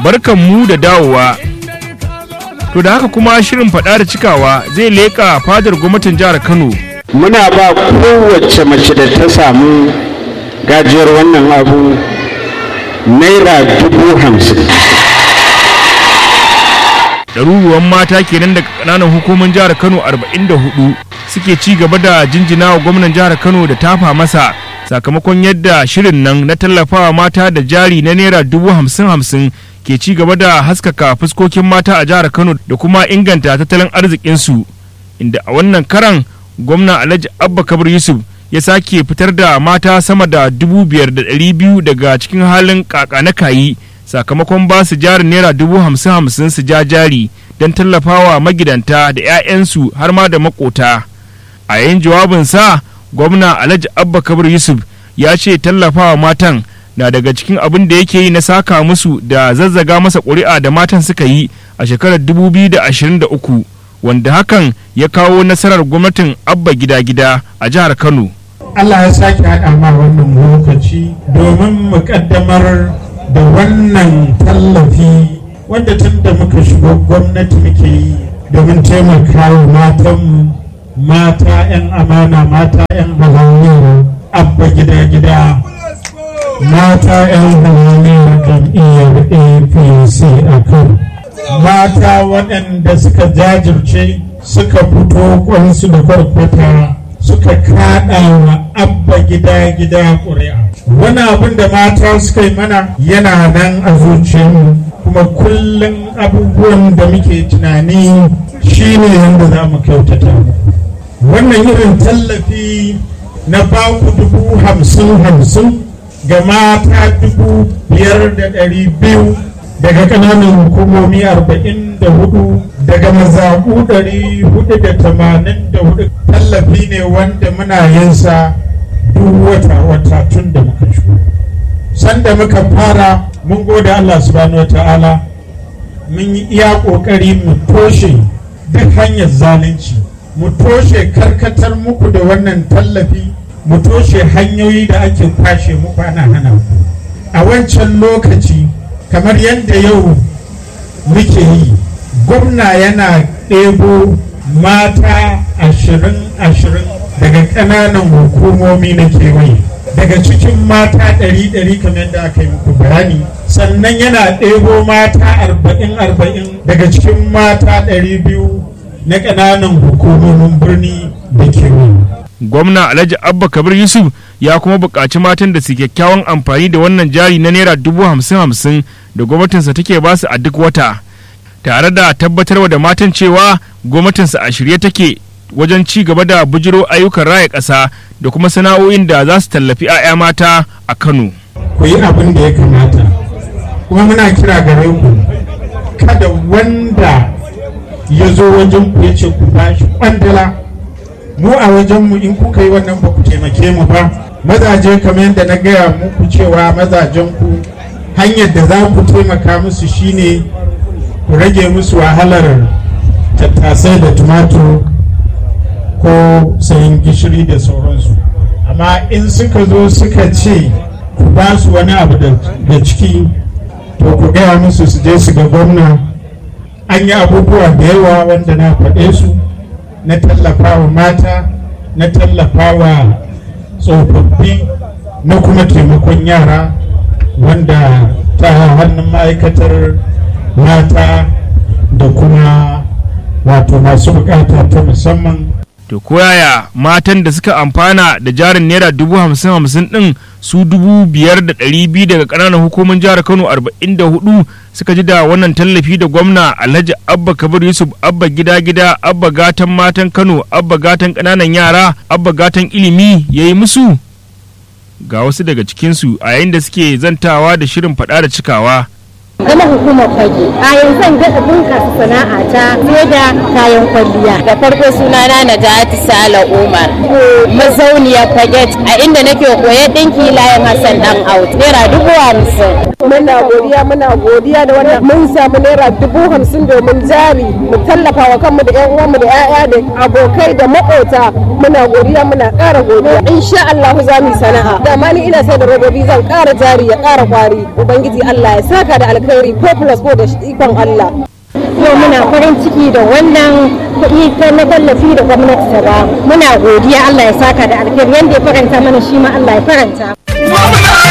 barkan mu da dawowa to da haka kuma shirin faɗa da cikawa zai leƙa fadar gwamnatin jihar kano muna ba kowace mace da ta samu gajiyar wannan abu naira dubu hamsin ɗaruruwan mata kenan daga ƙananan hukumin jihar kano 44 suke ci gaba da jinjina wa gwamnan jihar kano da tafa masa sakamakon yadda shirin nan na tallafawa mata da jari na naira dubu hamsin hamsin ke ci gaba da haskaka fuskokin mata a jihar kano da kuma inganta tattalin arzikinsu inda a wannan karan gwamna alhaji abba kabir yusuf ya sake fitar da mata sama da dubu biyar da ɗari biyu daga cikin halin kaka na kayi sakamakon ba su jarin naira dubu hamsin hamsin su ja jari don tallafawa magidanta da 'ya'yansu har ma da makota a yayin jawabinsa gwamna alhaji abba kabir yusuf ya ce tallafawa matan na daga cikin abin da yake yi na saka musu da zazzaga masa ƙuri'a da matan suka yi a shekarar 2023 wanda hakan ya kawo nasarar gwamnatin abba gida-gida a jihar kano Allah ya sake haɗa ma wannan lokaci domin mu ƙaddamar da wannan tallafi wanda tun da muka shigo gwamnati muke yi domin taimaka wa matanmu mata 'yan amana mata 'yan halaliyar abba gida-gida mata 'yan halaliyar jam'iyyar apc a kan mata waɗanda suka jajirce suka fito kwansu da kwarkwata suka kaɗa wa abba gida-gida ƙuri'a wani abin da mata suka yi mana yana nan a zuciyarmu kuma kullum abubuwan da muke tunani shine yadda za mu kyautata wannan irin tallafi na baku dubu hamsin hamsin ga mata dubu biyar da ɗari biyu daga ƙananan hukumomi arba'in da hudu daga mazaɓu ɗari hudu da tamanin da hudu tallafi ne wanda muna yinsa duk wata wata tun da muka shigo sanda muka fara mun gode Allah subhanahu wata'ala mun yi iya ƙoƙari mu toshe duk hanyar zalunci mu toshe karkatar muku da wannan tallafi mu toshe hanyoyi da ake kwashe muku ana hana ku a wancan lokaci kamar yadda yau muke yi gwamna yana ɗebo mata ashirin ashirin daga ƙananan hukumomi na kewaye daga cikin mata ɗari ɗari kamar yadda aka yi muku bayani sannan yana ɗebo mata arba'in arba'in daga cikin mata ɗari biyu na ƙananan hukumomin birni da kewaye gwamna alhaji abba kabir yusuf ya kuma buƙaci matan da su kyakkyawan amfani da wannan jari na naira dubu hamsin hamsin da gwamnatinsa take ba su a duk wata tare da tabbatarwa da matan cewa gwamnatinsa a shirye take wajen ci gaba da bujiro ayyukan raya ƙasa da kuma sana'o'in da za su tallafi 'ya'ya mata a kano ku yi abin da ya kamata kuma muna kira gare ku kada wanda ya zo wajen ku ya ce ku bashi kwandala mu a wajenmu in kuka yi wannan ba ku taimake mu ba mazaje kamar yadda na gaya muku cewa mazajen ku hanyar da za ku taimaka musu shine ku rage musu wahalar tattasai da tumatur ko sayin gishiri da sauransu amma in suka zo suka ce ku ba su wani abu da ciki to ku gaya musu su je su ga gwamna an yi abubuwa da yawa wanda na faɗe su na tallafawa mata na tallafawa tsofaffi na kuma taimakon yara wanda ta hannun ma'aikatar mata da kuma wato masu bukata ta musamman to koyaya matan da suka amfana da jarin naira dubu hamsin hamsin din su dubu biyar da ɗari biyu daga ƙananan hukumar jihar kano arba'in da hudu suka ji da wannan tallafi da gwamna alhaji abba kabir yusuf abba gida gida abba gatan matan kano abba gatan ƙananan yara abba gatan ilimi ya yi musu ga wasu daga cikinsu a yayin da suke zantawa da shirin faɗa da cikawa gama hukumar fage a yanzu zan daɗa bunƙasa sana'a ta fiye da kayan kwalliya da farko sunana na jati sala umar mazauniyar fage a inda nake koya ɗinki layin hassan dan out naira dubu hamsin muna godiya muna godiya da wannan mun samu naira dubu hamsin domin jari mu tallafa wa kanmu da yan uwanmu da 'ya'ya da abokai da maƙota muna godiya muna ƙara godiya insha Allah za mu sana'a da ma ni ina sai da robobi zan ƙara jari ya ƙara kwari ubangiji Allah ya saka da alkhairi alkhairi ko plus ko da ikon Allah yau muna farin ciki da wannan kuɗi na tallafi da gwamnati ta ba muna godiya Allah ya saka da alkhairi yanda ya faranta mana shi ma Allah ya faranta